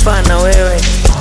sifa na wewe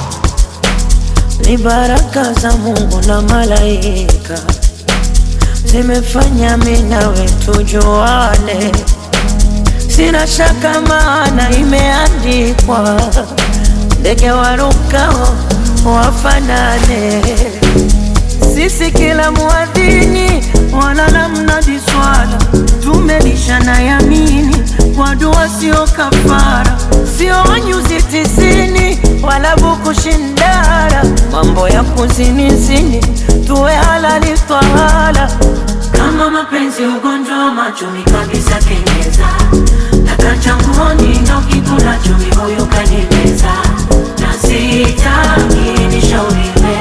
ni baraka za Mungu na malaika zimefanya mimi nawe tujuane, sina shaka maana imeandikwa, ndege warukao wafanane. Sisi kila muadhini wala la mnadi swala, tumelishana yamini kwa dua, sio kafara, sio nyuzi tisini wala buku shindara, mambo ya kuzinizini tuwe halali twahala. Kama mapenzi ugonjwa wa machumi kabisa kenyeza Takachanguoni ndo kikula chumi huyu kanimeza Na sitaki nishauriwe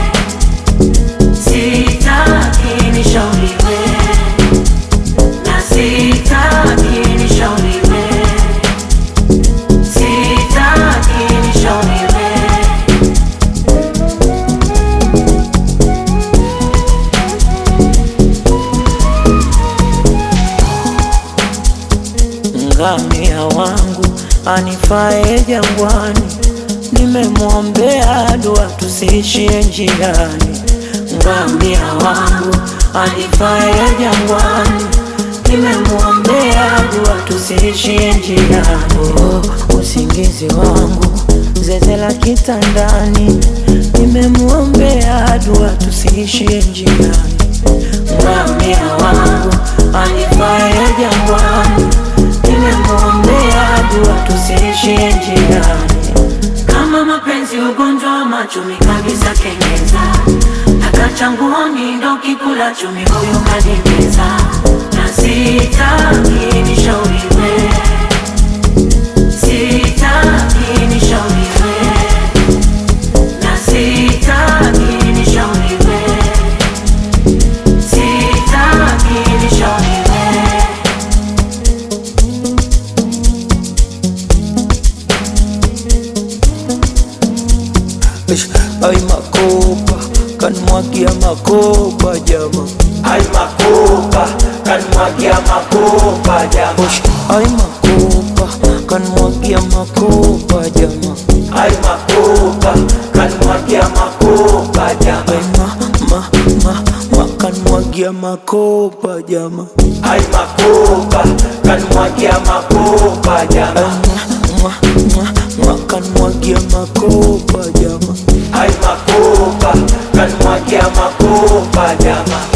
Sitaki nishauriwe Na sitaki nishauriwe Sitaki nishauriwe Ngamia wangu anifae jangwani, nimemwombea dua tusiishie njiani. Ngamia wangu anifae jangwani, nimemwombea dua tusiishie njiani. Oh, usingizi wangu zeze la kitandani, nimemwombea dua tusiishie njiani. Ngamia wangu anifae jangwani, nimemwombea dua tusiishie njiani. Kama mapenzi ugonjwa wa machumi kabisa kenyeza Takachanguoni ndo kikula chumi huyu kanimeza Na sitaki nishauriwe Sitaki nishauriwe Na sitaki nishauriwe Sitaki nishauriwe Ish, Ay makopa kanmwagia makopa jama Ay makopa, kanmwagia makopa jama. Ish, Ay makopa kanmwagia makopa jama Ay makopa, kanmwagia makopa jama. Ay ma ma ma ma kanmwagia makopa jama Ay makopa, kanmwagia makopa Ay jama. mwa mwa mwa kanmwagia makopa jama Ay makopa, kanmwagia makopa jama.